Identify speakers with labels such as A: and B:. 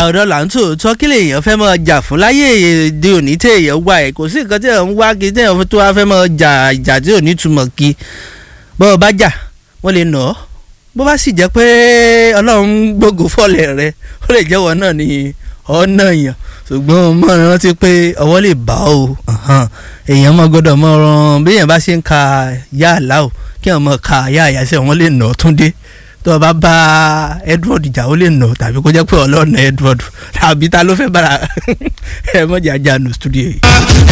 A: ọ̀dọ́ là ń tòótọ́ kí lèèyàn fẹ́ mọ́ jà fún láyé èdè òní tí èèyàn wá ẹ̀ kò sí nǹkan tí èèyàn ń wá kí tí èèyàn tó wá fẹ́ mọ́ jà ìjà tí ò ní túmọ̀ kí bọ́ ọ bá jà wọ́n lè nà ọ́ bó bá sì jẹ́ pé ọlọ́run gbógo fọ́lẹ̀ rẹ ó lè jẹ́wọ́ náà ní ọ̀nà èèyàn ṣùgbọ́n mo rántí pé ọwọ́ lè bá o èèyàn mọ́ gbọ́dọ̀ mọ́ ọ́n bí èèyàn bá ṣe ń ka yá àlá o kí èèyàn mọ́ ka yá àyàsẹ́ wọn lè nà ọ́ túndé tó o bá bá Edward jà ó lè nà tàbí kó jẹ́ pé ọlọ́ọ̀nà Edward tàbí ta ló fẹ́ bára ẹ mọ̀jà jà nù studio yìí.